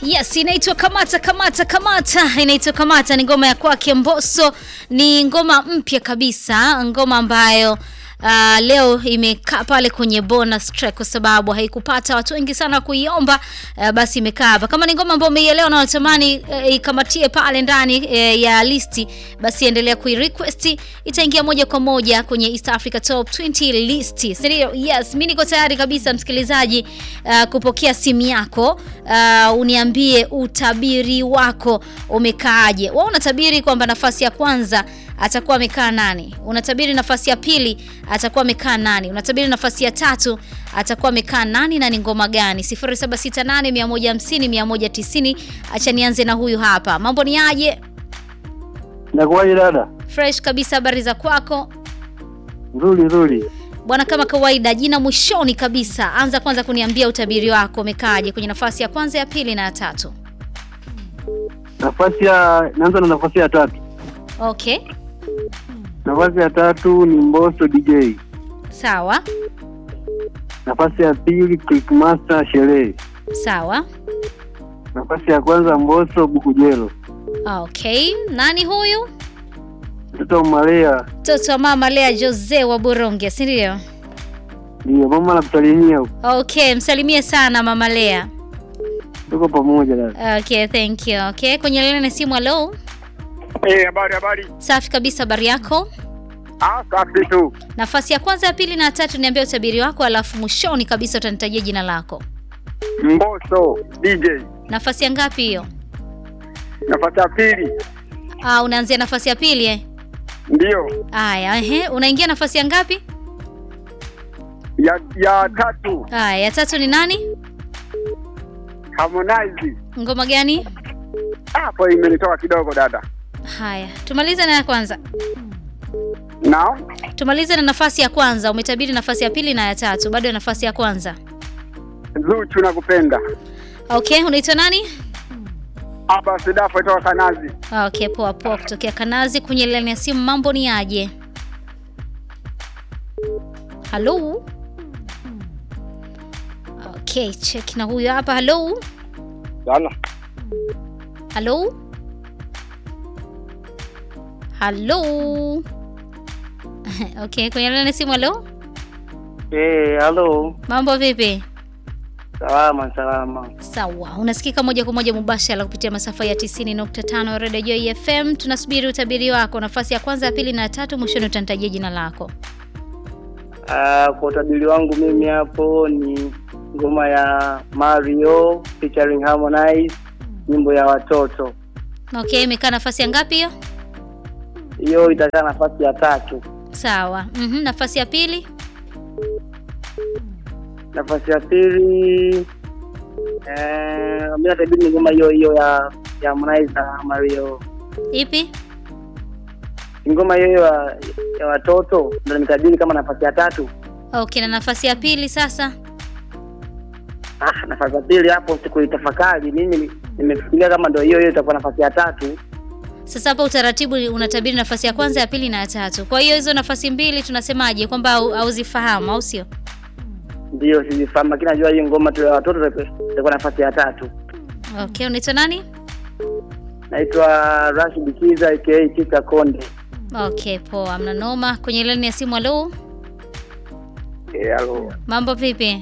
Yes, inaitwa Kamata Kamata Kamata, inaitwa Kamata. Ni ngoma ya kwake Mbosso, ni ngoma mpya kabisa, ngoma ambayo Uh, leo imekaa pale kwenye bonus track kwa sababu haikupata watu wengi sana kuiomba. Uh, basi imekaa hapa. Kama ni ngoma ambayo umeielewa na unatamani uh, ikamatie pale ndani uh, ya listi, basi endelea kuirequest, itaingia moja kwa moja kwenye East Africa Top 20 list. Sindio? Yes, mimi niko tayari kabisa msikilizaji, uh, kupokea simu yako uh, uniambie utabiri wako umekaaje. Wewe unatabiri kwamba nafasi ya kwanza atakuwa amekaa nani? Unatabiri nafasi ya pili atakuwa amekaa nani? Unatabiri nafasi ya tatu atakuwa amekaa nani na ni ngoma gani? 0768 150 190. Acha nianze na huyu hapa. Mambo ni aje? Nakuwaje dada? Fresh kabisa, habari za kwako? Nzuri nzuri. Bwana, kama kawaida, jina mwishoni kabisa. Anza kwanza kuniambia utabiri wako umekaaje kwenye nafasi ya kwanza, ya pili na ya tatu. Nafasi ya naanza na nafasi ya tatu. Okay, Nafasi ya tatu ni Mbosso DJ. sawa Nafasi ya pili Clickmaster Sherehe. sawa. Nafasi ya kwanza Mbosso Bukujelo. Okay, nani huyu? Mtoto Malea Mtoto wa mama Lea Jose wa Buronge, si ndio? ndio mama anakusalimia huko. Okay, msalimie sana mama Lea. Tuko pamoja dada. Okay, thank you. Okay, kwenye lene simu. Hello, Eh, habari habari. safi kabisa, habari yako? Ah, safi tu. Nafasi ya kwanza, ya pili na ya tatu, niambia utabiri wako, alafu mwishoni kabisa utanitajia jina lako. Mbosso DJ. Nafasi ya ngapi hiyo? Nafasi ya pili. Ah, unaanzia nafasi ya pili eh? Ndio. Aya, ehe, unaingia nafasi ya ngapi? Ya ya tatu Aya, ya tatu ni nani? Harmonize. Ngoma gani? Ah, Hapo imenitoka kidogo dada. Haya, tumalize na ya kwanza. Now, Tumalize na nafasi ya kwanza. Umetabiri nafasi ya pili na ya tatu, bado ya nafasi ya kwanza. Zuchu nakupenda. Okay, unaitwa nani? Hapa Sidafu toka Kanazi. Okay, poa poa, kutokea Kanazi. Kwenye laini ya simu, mambo ni aje? Halo. Okay, check na huyo hapa. Halo, Sana. halo, halo. Okay, kwenye laini ya simu. Halo, Eh, halo. mambo vipi? Salama salama. Sawa, unasikika moja kwa moja mubashara kupitia masafa ya 90.5 Radio Joy FM. Tunasubiri utabiri wako, nafasi ya kwanza, ya pili na ya tatu. Mwishoni utanitajia jina lako. Ah, kwa utabiri wangu mimi hapo ni ngoma ya Mario featuring Harmonize, nyimbo ya watoto. Okay, imekaa nafasi ya ngapi hiyo? Hiyo itakaa nafasi ya tatu. Sawa. Mhm, nafasi ya pili? Nafasi ya pili eh, mimi natabiri ni ngoma hiyo hiyo ya ya Harmonize na Mario. Ipi? Ngoma hiyo hiyo ya, ya watoto ndio nimetabiri kama nafasi ya tatu. Okay, na nafasi ya pili sasa? Ah, nafasi ya pili hapo sikuitafakari mimi, nimefikiria kama ndio hiyo hiyo itakuwa nafasi ya tatu. Sasa hapa utaratibu unatabiri nafasi ya kwanza, ya pili na ya tatu. Kwa hiyo hizo nafasi mbili tunasemaje kwamba hau- hauzifahamu au sio? Ndio sizifahamu, lakini najua hiyo ngoma tu ya watoto itakuwa nafasi ya tatu. Okay, unaitwa nani? Naitwa Rashid Kiza aka Chika Konde. Okay, poa, mna noma. Kwenye laini ya simu, halo. Eh, halo. Mambo vipi?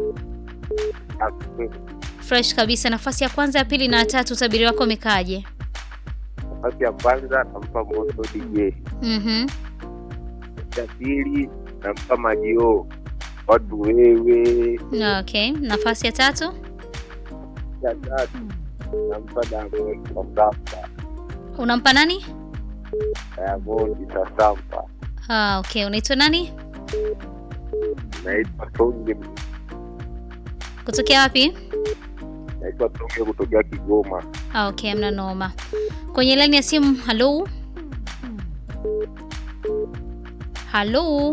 Fresh kabisa. Nafasi ya kwanza, ya pili na ya tatu, utabiri wako umekaaje? Nafasi ya kwanza nampa Mbosso DJ. Mhm. Ya pili nampa Majio. Watu wewe. Okay, nafasi ya tatu? Ya tatu nampa Diamond Sasampa. Unampa nani? Diamond Sasampa. Ah, okay. Unaitwa nani? Naitwa Tonge. Kutokea wapi? Naitwa Tonge kutokea Kigoma. Ah, okay, mna noma. Kwenye laini ya simu, halo. Halo.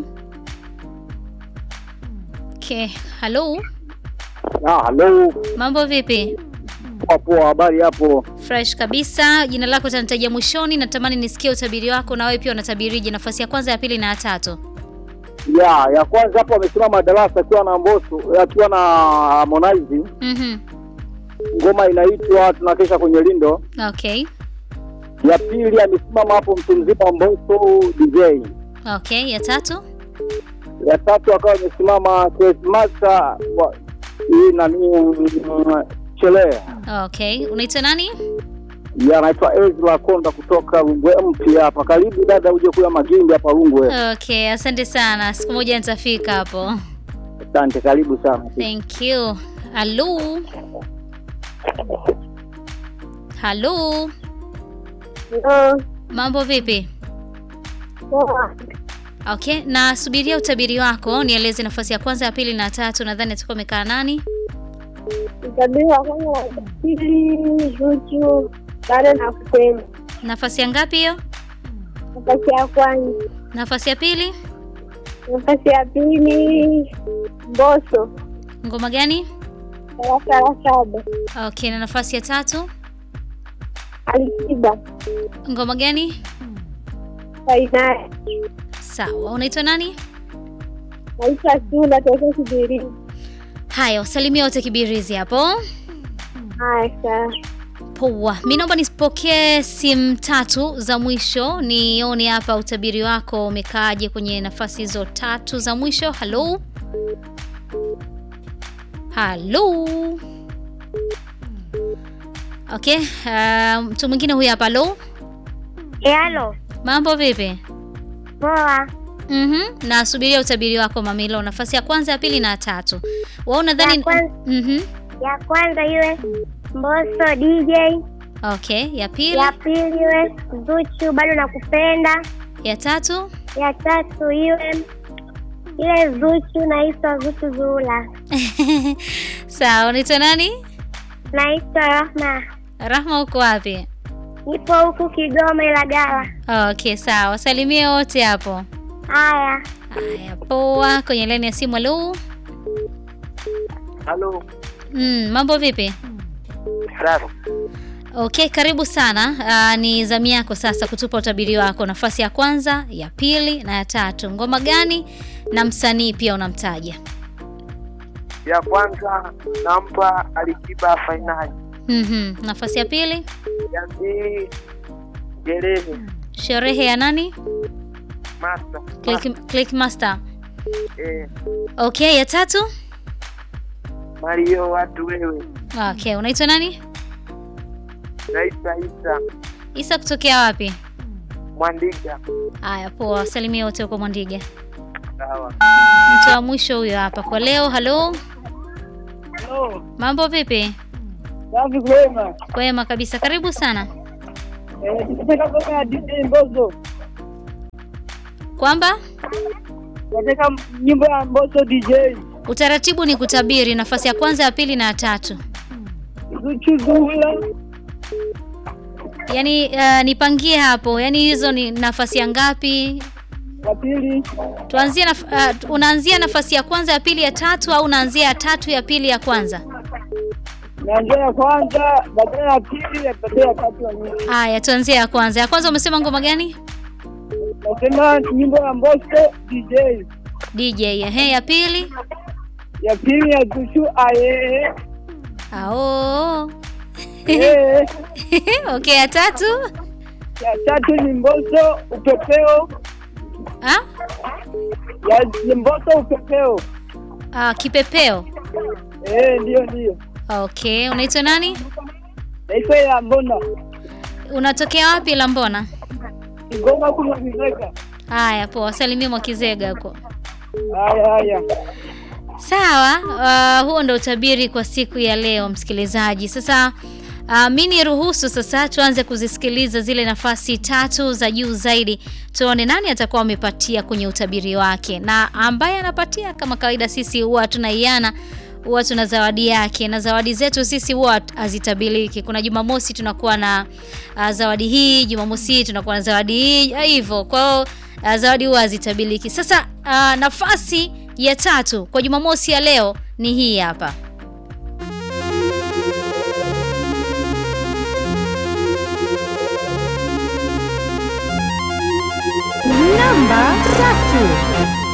Okay, halo. Ah, hello. Mambo vipi? Poa poa, habari hapo? Fresh kabisa. Jina lako utanitajia mwishoni, natamani nisikie utabiri wako na wewe pia unatabirije nafasi ya kwanza, ya pili na ya tatu. ya ya kwanza hapo amesimama darasa akiwa na Mbosso akiwa na Harmonize Mhm. ngoma inaitwa tunakesha kwenye lindo. Okay. Ya pili amesimama hapo mtu mzima Mbosso DJ. Okay, ya tatu? Ya tatu akawa amesimama Master wa hii nani mm, Chele. Okay. Unaitwa nani? Ya anaitwa Ezra Konda kutoka Rungwe mpya hapa. Karibu dada, uje kula magimbi hapa Rungwe. Okay, asante sana. Siku moja nitafika hapo. Asante, karibu sana. Thank you. Halo. Halo. Ndio. Mambo vipi? Poa. Okay, na subiria utabiri wako. Nieleze nafasi ya kwanza, ya pili na ya tatu. Nadhani atakuwa amekaa nani? Utabiri wa kwanza na pili Zuchu bado na kupenda. Nafasi ya ngapi hiyo? Nafasi ya kwanza. Nafasi ya pili? Nafasi ya pili Mbosso Ngoma gani? darasa la saba. Okay, na nafasi ya tatu? Alikiba Ngoma gani? fainali. Sawa. Unaitwa nani? Naitwa Sula toka Kibiri. Haya, wasalimia wote Kibirizi hapo. Haya sawa. Poa, mi naomba nisipokee simu tatu za mwisho, nione hapa utabiri wako umekaaje kwenye nafasi hizo tatu za mwisho. Halo, halo. Okay, uh, mtu mwingine huyu hapa. Halo, Halo. mambo vipi? Poa. Mhm, nasubiria utabiri wako Mamilo, nafasi ya kwanza, ya pili na ya tatu. Wao nadhani Ya kwanza. mhm. Ya kwanza iwe Mbosso DJ, Okay, ya pili, ya pili iwe Zuchu bado nakupenda, ya tatu ya tatu iwe ile Zuchu naitwa Zuchu Zula. Sawa, unaitwa nani? Naitwa Rahma. Rahma, uko wapi? Nipo huku Kigoma Ilagala. Okay, sawa. Wasalimie wote hapo. Haya. Haya, poa. Kwenye laini ya simu, halo. Halo. Mm, mambo vipi? Safi. Okay, karibu sana. Aa, ni zamu yako sasa kutupa utabiri wako, nafasi ya kwanza, ya pili na ya tatu. Ngoma gani na msanii pia unamtaja? Ya kwanza nampa Alikiba fainali. Mhm. Nafasi ya pili, Ya pili Jerehe sherehe ya nani? Master. Click, Click Master. Eh, Okay, ya tatu? Mario watu wewe. Okay, unaitwa nani? Naitwa Isa Isa kutokea wapi? Mwandiga. Haya, poa. Salimia wote huko Mwandiga. Sawa. Mtu wa mwisho huyo hapa kwa leo. Halo, Hello. mambo vipi? Safi kwema. Kwema kabisa, karibu sana. Eh, tunataka kuona DJ Mbosso. Kwamba Tunataka nyimbo ya Mbosso DJ. utaratibu ni kutabiri nafasi ya kwanza, ya pili na ya tatu. Zuchu Zula. Yaani uh, nipangie hapo, yaani hizo ni nafasi ya ngapi? Ya pili. Tuanzie naf uh, unaanzia nafasi ya kwanza, ya pili, ya tatu au unaanzia ya tatu, ya pili, ya kwanza? Naanzia ya kwanza, baadaye ya pili, baadaye ya tatu ya mwisho. Haya, tuanzie ya kwanza. Ya kwanza umesema ngoma gani? Nasema nyimbo ya Mbosso DJ. DJ. Ehe, ya pili? Ya pili ya Zuchu aye. Ao. Eh, okay, ya tatu? ya tatu ni Mbosso upepeo. Ah? Ya ni Mbosso upepeo. Ah, kipepeo. Eh, ndio ndio. Okay, unaitwa nani? Naitwa ya Mbona. Unatokea wapi Lambona? Ngoma kuna mizeka. Haya, poa. Salimia Mwakizega huko. Haya haya. Sawa, uh, huo ndo utabiri kwa siku ya leo msikilizaji. Sasa uh, mi niruhusu sasa tuanze kuzisikiliza zile nafasi tatu za juu zaidi, tuone nani atakuwa amepatia kwenye utabiri wake, na ambaye anapatia kama kawaida, sisi huwa tunaiana huwa tuna zawadi yake, na zawadi zetu sisi huwa hazitabiliki. Kuna Jumamosi tunakuwa na uh, zawadi hii, Jumamosi hii tunakuwa na zawadi hii, hivyo. Kwa hiyo uh, zawadi huwa hazitabiliki. Sasa uh, nafasi ya tatu kwa Jumamosi ya leo ni hii hapa. Namba tatu.